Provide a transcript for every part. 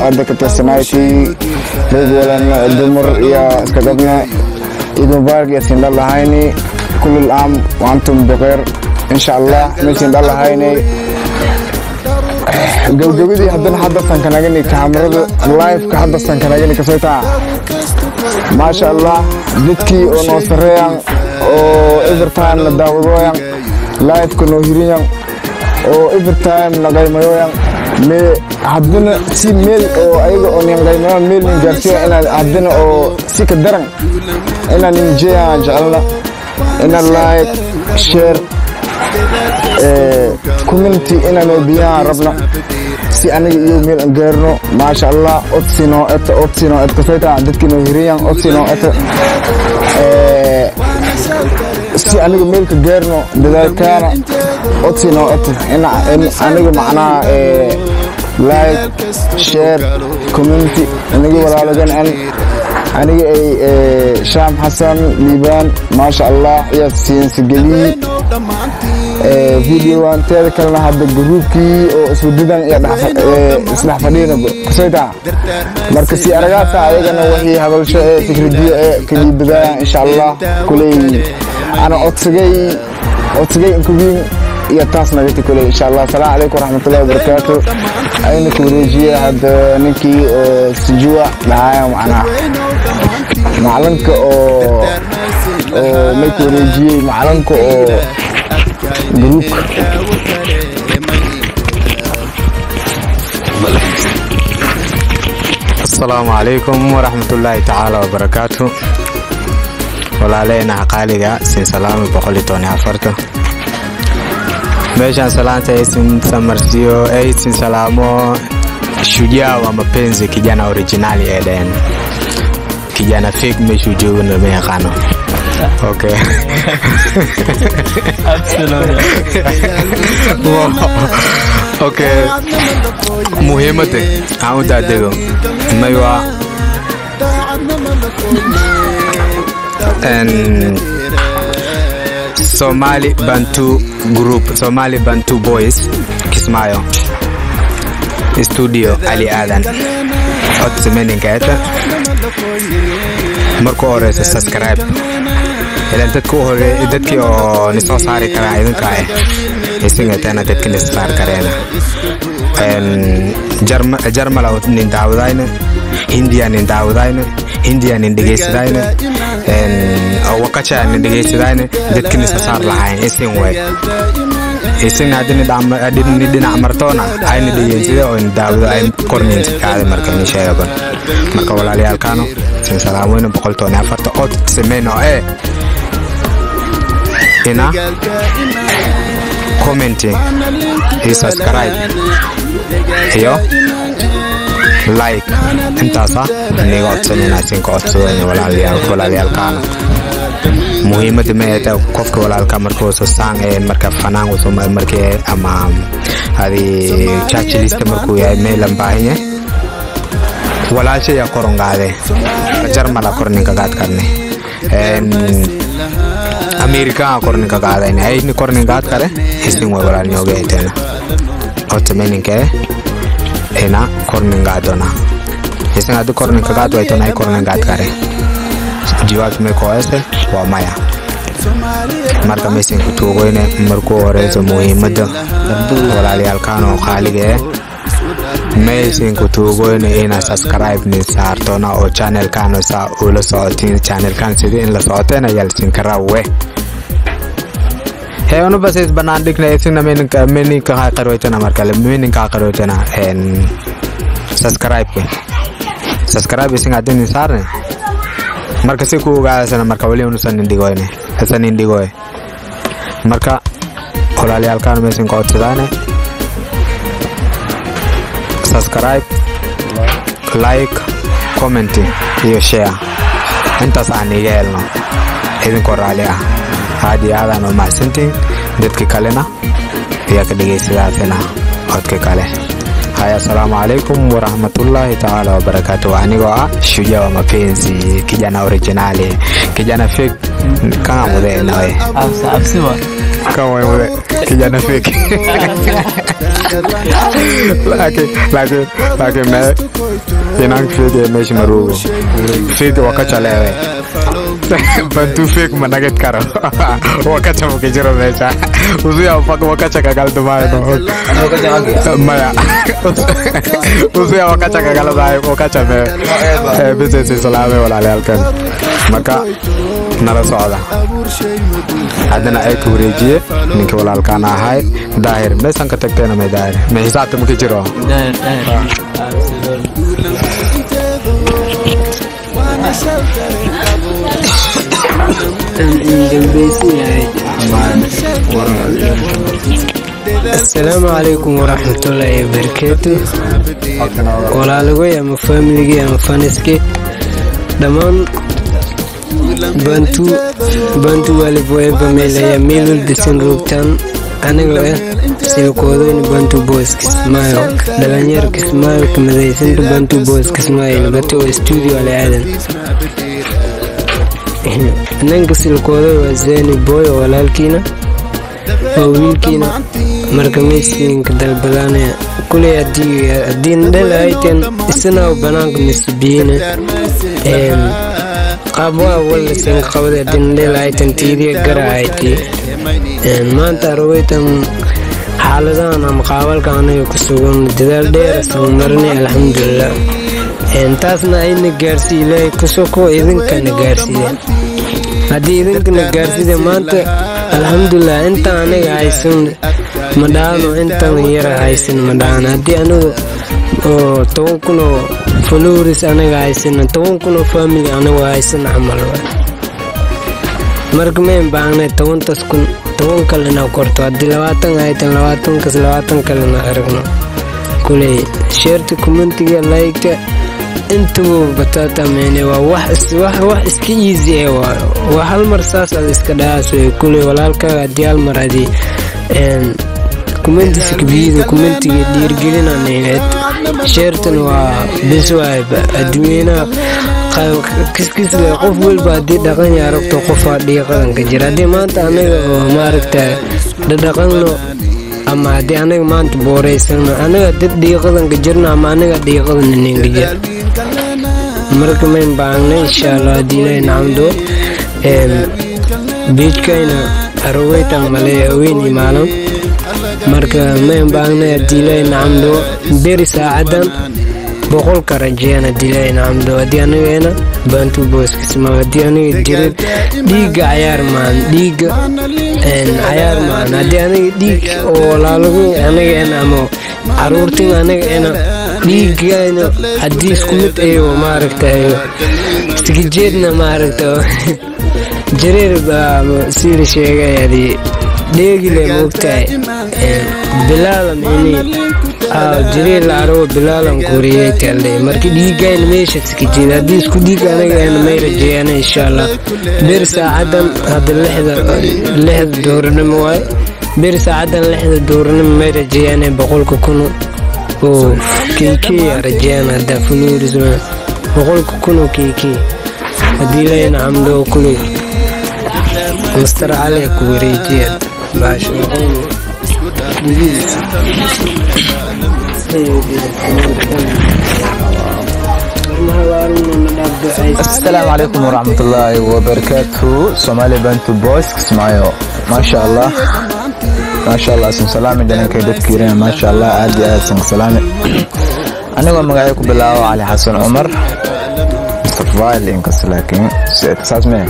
hadda ka tirsanayti dad walan dumar iyo iska qabna ciid mubaarak iyo siin dhalahayni kulul aam waantum bikheer insha allah maysin dhalahayni gabgabadii haddana hadda sankanagani kaamirada liveka hadda sankanagani kasaytaa maasha allah dadkii oo noo sareeyan oo evertime na daawadooyan liveka noo hiriyan oo evertime na qaymayoyan me haddana si meel oo ayaga oo nin qaymayoyan meel nin gaarsiya inaan haddana oo si ka daran inaan nin jeeyaan jecelna inaan like share community inaan biyaan rabna si aniga iyo meel aan gaarno maasha allah odsinoo eta odsinoo et kasayta dadkii noo hiriyan odsinoo eta si aniga meel ka gaarno dadaalkaana odsinoo eta in aniga macnaha like share community aniga walaalagan an aniga ay shaam xasan liibaan maasha allah iyo siinsageliyi videoan teeda kalena hadda gruubkii oo iswadadan iyo isdhex fadhiina kasayta marka si aragaasa ayagana wixii hadalsho ee fikradiyo ee kaliibadaayan insha allah kuley ana codsigay codsigay inkubiin iyo taas nagati kuley insha allah asalaamu calaykum waraxmatullahi wabarakaatu ayna ku wareejiye hadda ninkii oo sijuwa dhahaya macnaha macalinka oo oo may ku wareejiyey macalinka oo gruubka asalaamu calaykum waraxmatullaahi tacaala wabarakaatu walaaleyna qaaliga siin salaami boqoli tooni afarta meeshaan salaanta aysin samarsiyo aysin salaamo shujaa wa mapenzi kijana originali ee dheen kijana fake meeshuu joogana ma yaqaano okay okay muhiimadda aan u daadego maywa somali bantu group somali bantu boys kismaayo studio ali aadan codsi meninkaeta marku horeysa subscribe ilan dadka u hore dadkii oo ni soo saari karaa idinka ah isingatana dadka ni saar kareena jarmala nin daawadayna hindiya nin daawadayna hindiya nin dhegeysadayna wakacha nin dhegeysadayna dadka ni soo saar lahayn isin way isin haddii ni dhinac martoona ayna dhegeysada oo ni daawado ay korniinta kaada marka ni sheegaban marka walaalayaalkaano sin salaamweyne boqoltooni afarta od sameyno ee ina commenting iyo subscribe iyo like intaasa niga codsanayna isinka codsadayna walaalayaalkaana muhiimadda ma eeta qofka walaalka markuusa saan ee marka fanaan uso markee ama adi chachilista markuu yahay meelan baahanye walaasha yaa korongaade jarmala korninka gaad karne amerikaa korninka gaadayne ayni korningaad kare isin way walaalnyoga eetena otameninkee ina korningaadona isin haddi korninka gaad waytona ay korningaad kare jawaabti may koese waa maya marka maysan ku tuugoyne markuu horeyso muhiimadda walaalayaalkaanoo qaaliga eh maysan ku tuugoyne inaa subscribe ni saartona oo channelkaano saa ula socotiin channelkan sidii in la socoteen ayaa lasin karaa we he unu basis banaan dhigna isina meninka meninka qaroytana markale meninka qaroytana en subscribe subscribe isin hadini saarne marka si ku ogaadasana marka wali unusan indhigoyne hasan indhigoy marka walaalayaalkaan maysan ka codsadaane subscribe like comment iyo share intaas aan iga helno idinkoo raali ah aad iyo aadaan oo mahadsantiin dadka kalena ayaa ka dhegaysadaasina codka kale haya asalaamu alaikum warahmatullahi taala wabarakatuh anigoo ah shujaa wa mapenzi kijana originali kijana fake kama mude nawe absi absi wa kama mude kijana fake laakiin laakiin laakiin me inaan fiige meesha maruugo fiige wakacha leewe bantu fiig ma nagid karo wakacha ma kijiro meesha usuya ufak wakacha kagaldumaayno maya usuya wakacha kagaladaay wakacha me bisesi salaame walaaliyaalkan marka nala socda haddana ay ka wareejiye ninkii walaalkaan ahay daahir meesan ka tagteena may daahir ma xisaabta ma ka jiro asalaamu calaykum waraxmatullaahi wabarakaatu walaalagay ama faamiligii ama faniskii dhammaan bantu bantu waalib wayba meelaya meel walba sin roogtaan anigoo ah silkoodoyn bantu boys kismaayo dhalinyar kismaayo kamadaysinta bantu boys kismaayo nabata oo studio ale aadan ninka silkooday waa zeni boy oo walaalkiina waa wiilkiina marka maysiinka dalbadaanaya kuley haddiina dhalahayteen isana banaanka masibiyiina qaabwaa walasinka qabada haddiina dhalahayteen tiiriya garahayti maanta aroweytan xaaladahan ama qaabalka anaga ku sugan dadaal dheer san marinay alxamdulilah taasna ayna gaarsiiye ilaahay kusoko idinkana gaarsiiye haddii idinkana gaarsiida maanta alxamdulilah intaan aniga haysan ma dhaano intan yara haysan ma dhaano haddii anigu oo toban kun oo followers anaga haysan toban kun oo family anigu haysan camal marka mayn baahnay tobantas kun toban kalena korto haddii labaatan haytan labaatankas labaatan kalena aragno kuley sheerta commentiga like intuba bataatameyne waa wax wax iska easy ee waayo waa hal mar saas aad iska dhahaas wey kuley walaalkaaga haddii hal mar hadii kumentiskabiyida kumentiga dhiirgelinanayd sheertan waa bis waayba adduweynaha kiskisle qof welba haddii dhaqanya aragto qofaa dhiiqadanka jira haddii maanta anaga oo maaragta dhadhaqanno ama haddii anaga maanta booreysano anaga dad dhiiqadanka jirno ama anaga dhiiqadana ninka jir marka mayn baahna insha allah haddii ilaahay nacamdo biijkayna aroweytan male haweenii maalin marka mayn baahna haddii ilaahay nacamdo beri saacadan boqolka rajeyaan haddii ilaahay nacamdo haddii anageena baantu booskisma haddii aniga jirin dhiigga cayaar maan dhiigga cayaar maan haddii aniga dhiig oo walaalagu anageena ama caruurtin anageena dhiigayna haddii isku mid ayo maaragtayo sigijeedna maaragta jareer baa siila sheegayadi dheegile moogtahay bilaalam ini jareer la arago bilaalam koriyey taldhe marka dhiigayna meesha sigijeed haddii isku dhiig anagana may rajeeyana insha allah bir saacadan hadda lixda lixda dooranimo waay bir saacadan lixda dooranimo may rajeeyane boqolka kun oo keykey rajeyaan hadda funuurisma boqolka kun oo keykey haddii layna camdo kuley mastar cali ku wareejiya baasha السلام عليكم ورحمة الله وبركاته سومالي بنتو بويس اسمعوا ما شاء الله ما شاء الله اسم سلامي دانا كيدت كيرين ما شاء الله عادي اسم سلامي أنا مقايكو بلاو علي حسن عمر مصطفى اللي انكس لكن ساس مين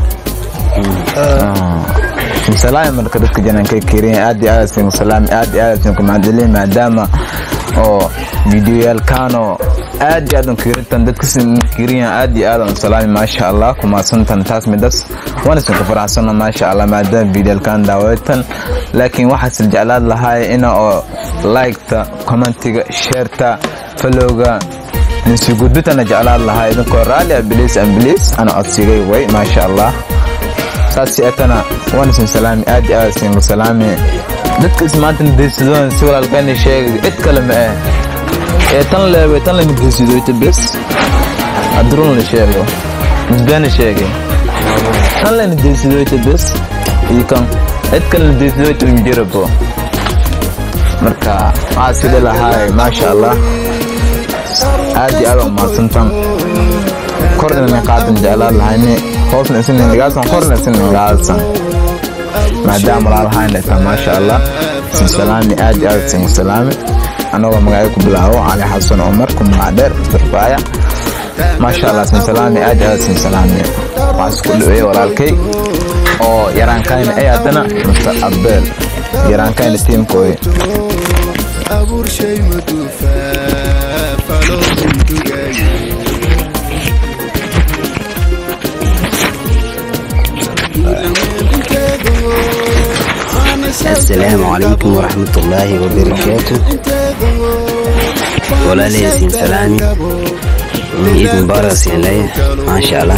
اسم سلامي من كدت كجانا كيرين عادي اسم سلامي عادي اسم كمعدلين maadaama oo videoyaalkaanoo aad iyo aadan kirintan dadka kiriyan aad iyo aadan salaami maasha allah kumaasantan taas midas waan isan ka faraxsano maasha allah maadaama videoyaalkaan daawatan laakiin waxaasil jeclaad lahaay ina oo liketa commentiga sheerta falowga ninsugudbitana jeclaad lahaa idinkoo raalli abiliis ambiliis ana codsigay way maasha allah saas etana waan isan salaami aad iyo aad isan salaami dadka ismaanta deesidoon si walaalkayna sheegay cid kale ma ah ee tan leebe tan lama deesidoyta bes adrun la sheego misbeena sheegay tan lana deesidoyta bes iyo kan cid kale la deesidoyta imjirabo marka waxaa sida lahaay maasha allah aad iyo aad u mahadsantan korna qaadan jeclaan lahayne hoosna isin nagaasan korna isin nagaasan maadaama walaalahayn dhata maasha allah sin salaami aad iyo aad sin salaami anagoo magacyo ku bilaabo cali xasan cumar ku magac dheer darbaaya maasha allah sin salaami aad iyo aad sin salaami waxaa isku dhaweeye walaalkay oo yaraankayna ay haddana mr abeel yaraankayna tiimkooda abuur shay maduufaa faloohin dugaaya السلام عليكم ورحمة الله وبركاته ولا ليسين سلامي عيد مبارك سين لي ما شاء الله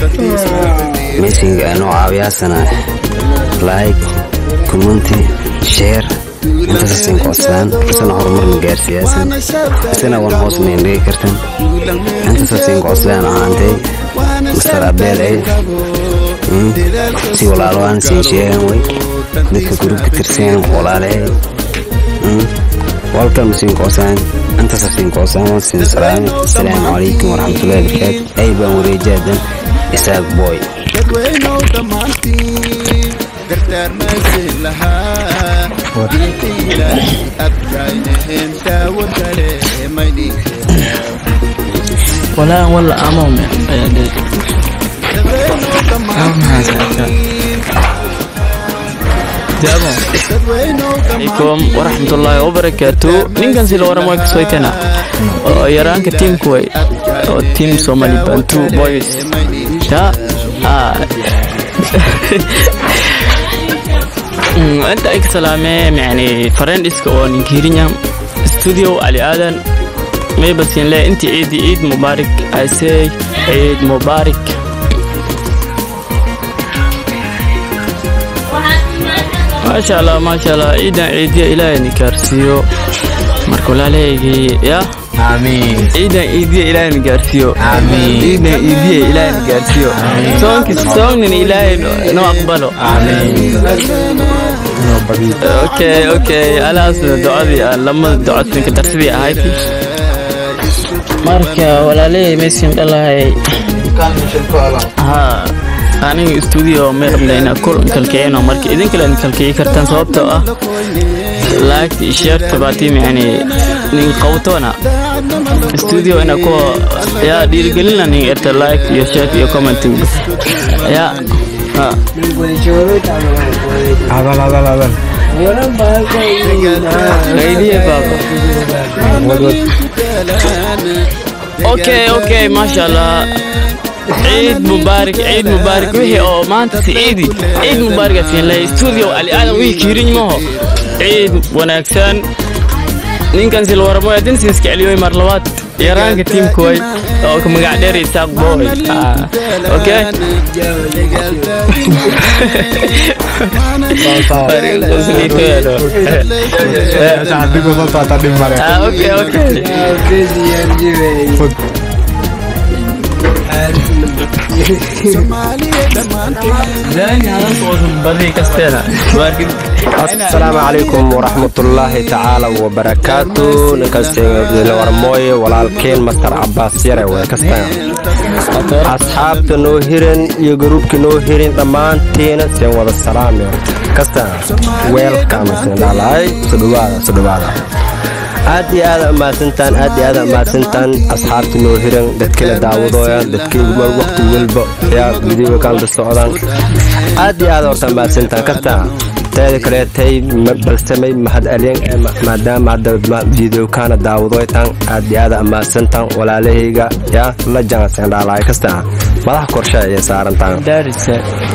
ميسين أنو عاوية سنة لايك كومنتي شير انت سين قوسان سنة هرمر من غير سياسة سنة وان هوس من لي كرتن انت سين قوسان عندي مستر أبيل اي si walaalo aan siin sheegan wey dadka gurubka tirsan walaale walkan siin qoosaan intasa siin qoosaan waan siin salaami asalaamu calaykum waraxmatullahi wabarakaatu ay baan wareejaadan isaaq boy dadweynow dhammaantiin gardaar maysin lahaa diinta ilaahay adkaynaheen daawo kale mayni ولا ولا أمام dadweynow dhammaantiin جابهم dadweynow عليكم ورحمة الله وبركاته نينكن سيلا ورا مايك سويتنا يرانك تيم كوي تيم سومالي بانتو بويز تا آه. أمم، انت ايك سلامة يعني فرين اسك او نكيرينيا استوديو علي آدن مي بس لا انت عيد عيد مبارك اي سي عيد مبارك ما شاء الله ما شاء الله عيدا عيديا إلهي نكارسيو marka walaalahaygii ya amiin ciidan iidiya ilaahay na gaarsiiyo Amiin. ciidan iidiya ilaahay na gaarsiiyo soonki soonnin ilaahay no- noo aqbalo okay okay alaasna ducadii aan lamada ducodsin ka darsadii ahayd marka walaalahay maysin dhalahay haa aniga studio may rabna inaa kor kalkicino marka idin kale kalkici kartaan sababtoo ah laagta iyo sheerta baatim yani nin qawtoona studio ina ku yaa dhiirigelina nin erta like iyo share iyo commenting yaa ha hadal hadal hadal Gaidiye baba okay okay masha Allah ciid mubaarak ciid mubaarak wixii oo maanta ciidi ciid mubaarak asin lay studio ali aadan wixii kiirin maho ciid wanaagsan ninkan sil waramo adin siin iska celiyoy mar labaad yaraanka tiimka way oo ka magac dheer isaaq boy Ah, okay Ah, okay okay badii kasteena asalaamu calaykum waraxmatullaahi tacaala wabarakaatu ninkaaswarmooye walaalkeen mastar cabaas yare way kastaan asxaabta noo hiran iyo garuubka noo hirin dhammaantiina seen wada salaami kastaan weelkam sindhalaay sudhawaada sudhawaada aad iyo aada umahadsantaan aad iyo aada umahadsantaan asxaabta noo hiran dadkina daawadooyan dadkaygu waqti walba yaa videogaanta socdaan aad iyo aada horta umahadsantaan kastaa teeda kaleetay balsamay mahad alien maadaama hadda videokaana daawadooytaan aad iyo aada umahadsantaan walaalahayga yaa la jangasendhaalaay kastaa madaxa korshe ayay saarantaan daarisa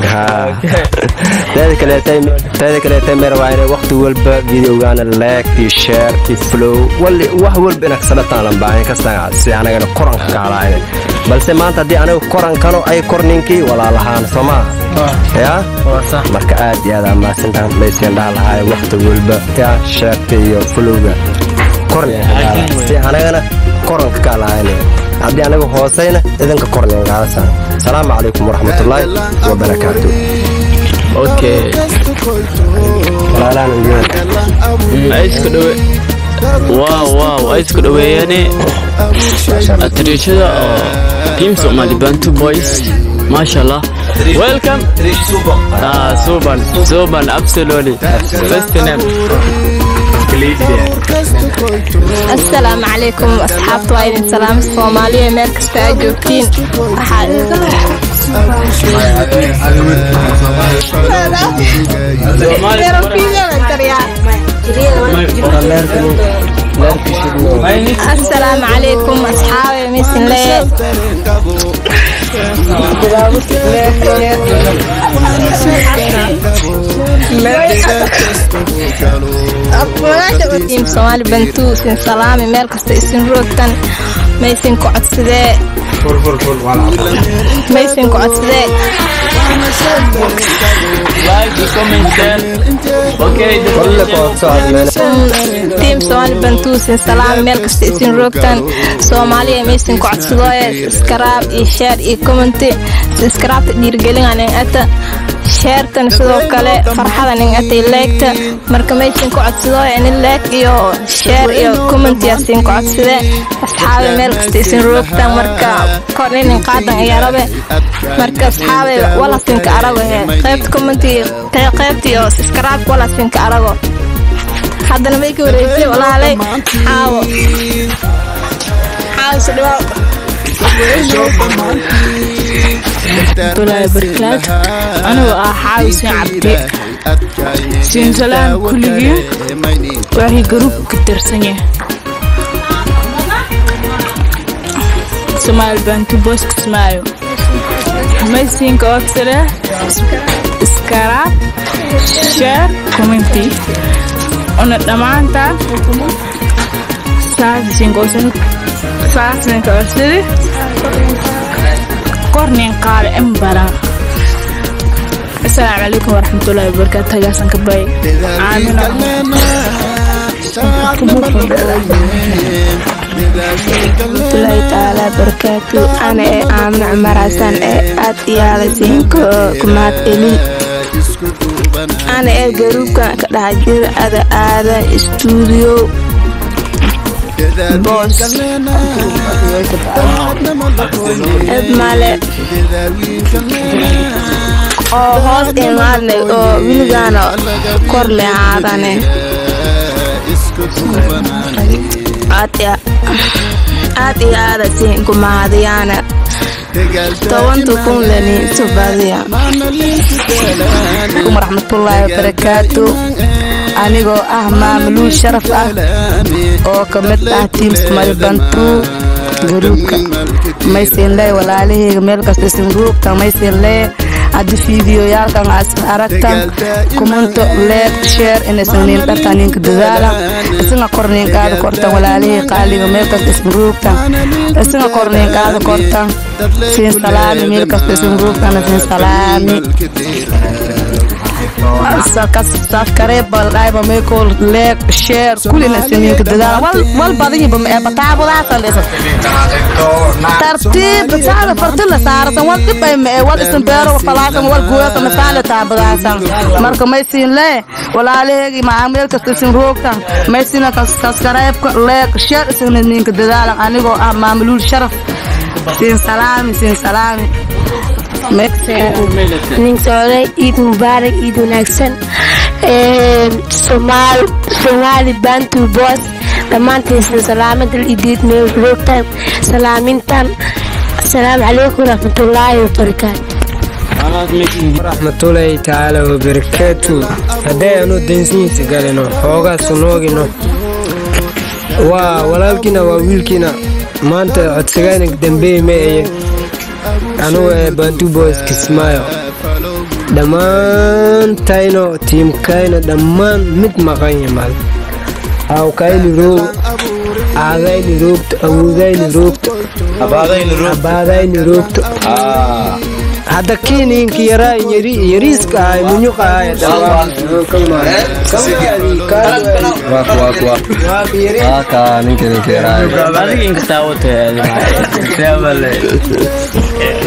teeda kaleetay teeda kaleetay meer waa inay waqti walba videogaana like iyo share iyo flow wali wax walba inaad kasalataan lan baahan kastaa si anagana koranka kaalaayna balse maanta haddii aniga korankano ay korninkii walaalahaan soo maaha yaa marka aad iyo aad amaasantaan laysiin dhaha lahaay waqti walba yaa sheerta iyo flowga korninka si anagana koranka kaalaayna haddii aniga hoosayna idinka korninka kaalasan asalaamu calaykum waraxmatullaahi wabarakaatu okay walaalahana jooga ay isku dhawe waaw waaw ay isku dhaweeyane atriishada oo team somali bantu boys maasha allah welcome ah suban suban absolutely first name asalaamu calaykum asxaabta waa idin salaama soomaaliya meel kasta aad joogtiin asalaamu calaykum asxaabe misinlee tiim soomaali bantuu sin salaami meel kasta isin roogtan maysin ku codsadee maysin ku codsadee like comment share okay tiim soomaali bantuu sin salaami meel kasta isin roogtan soomaaliya maysin ku codsadooye iskaraab iyo sheer iyo commenti iskaraabta dhiirgelin nin ata sheertan sidoo kale farxada nin atay leegta marka maysin ku codsadooye nin leeg iyo sheer iyo commentiyasin ku codsade asxaabe meel kasta isin roogtan marka korninin qaadan iyo rabe marka asxaabe walasinka arago he qaybta commenti qaybta iyo iskaraabka walasinka arago haddana may ka wareejiyey walaalay xaawo xaawo sudhawaa abdulaahi barkaad anigoo ah xaawisin cabdi siinsalaan kulligii waxay garuubka ka tirsan yahay somaali bantu boos kismaayo maysiinka odsale iskaraab sheer community una dhammaanta saasinka odsade qornin qaale in baran asalaamu calaykum waraxmatullaahi wabarakaatu tagaasan ka bay abdullaahi taala barakaatu ana ee aamna cumar xasan ee aad iyaalasiinka kumaad elin ana ee garuubkan ka dhax jira ada aadan istuudiyo boos ed male oo hoos imaadnay oo wiligaana kor le aadane aad iyo aada siin kumahadiyaana tobanta kun leni subadiya kum raxmatullaahi wabarakaatu anigoo ah maamuluul sharaf ah oo ka mid ah tiim somali bantuu garuubka maysinlee walaalaheyga meel kasta isin ruugta maysinlee haddi fiidiyoyaalkan as aragtan kumanto leeg sheer inaysan niin dhartan ninka dadaala isina kor niin qaada kortan walaalihii qaaliga meel kasta isin ruugtan isina kor niin qaada kortan siin salaami meel kasta isin ruugtana siin salaami saskareeb baldhayba meekol leeg sheer kulina siniinka dadaala wal badanyaba ma ee bataabudaasan dhisa tartiib saada fartila saaratan wal dhibay ma ee wal isin beero falaasan wal gooyasa masaale taabudaasan marka may siin lee walaalaheegi maa meel kasta isin roogtan may siina saskareebka leeg sheer isina ninka dadaalan anigoo ah maamuluul sharaf siin salaami siin salaami nin socday ciid mubaarak ciid wanaagsan somaali bantu boos dhammaantiisna salaamadal idiid meel roogtaan salaamintan asalaamu calaykum waraxmatullaahi wabarakaatu waraxmatullaahi tacaala wabarakaatu hadday anu daynsihiisa galino xoogaasu noogino waa walaalkiina waa wiilkiina maanta codsigayna dambeey ma eye anugu ee bantu boys kismaayo dhammaantayno tiimkayna dhammaan mid maqan yamal awkayli roog aagayli roogto awoodayli roogto abaadayli roogto hadda kiiniinki yaraa yariiska ahay munyuqa ahay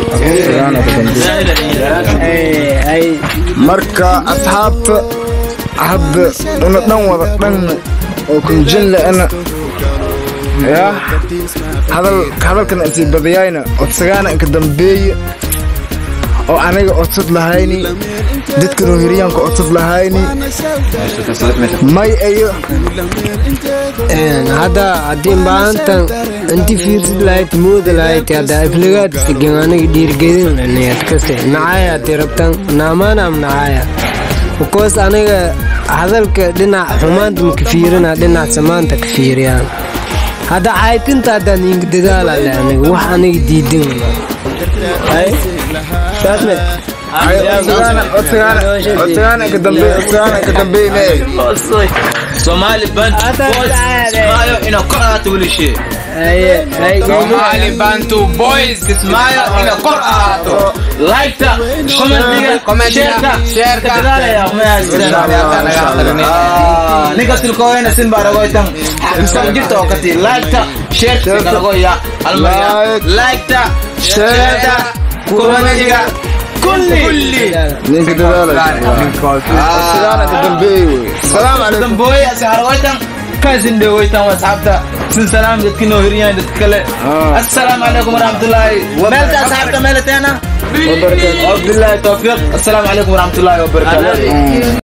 marka asxaabta hadda una dhan wada dhan oo kunjin le-ana yaa hadal hadalkan intii badiyayna odsagaana inka dambeeye oo aniga odsad lahayni dadka rohiryaanka odsad lahayni may ayo hadda haddii maantan inti fiirsid lahayd mooda lahayd hadda aflagaad istigan aniga dhiirgelin laniyad kase nacaya haddii rabtan naamaanam nacaya bikoos aniga hadalka dhinac xumaanta ma ka fiirina dhinac samaanta ka fiiriyaan hadda caytinta haddaan inga dadaalale aniga wax aniga diidin Somali Bantu Boys Kismayo ina kor ahaato weli shee Somali Bantu Boys Kismayo ina kor ahaato Like-ta, commentiga, share-ka dadaalaya ninka tilkooyana sin baa ragoytan misal jirta oo kati like-ta share-ka kalagoya almaya like-ta share-ta commentiga kulli ninka damboy asxaarwaytan kaasin dhawaytan asxaabta sin salaam dadki noo hiriyaan dadka kale assalaamu calaykum waraxmatullaahi meelta asxaabta meelateena wabilaahi towfiiq assalaamu calaykum waraxmatullaahi wabarakaatu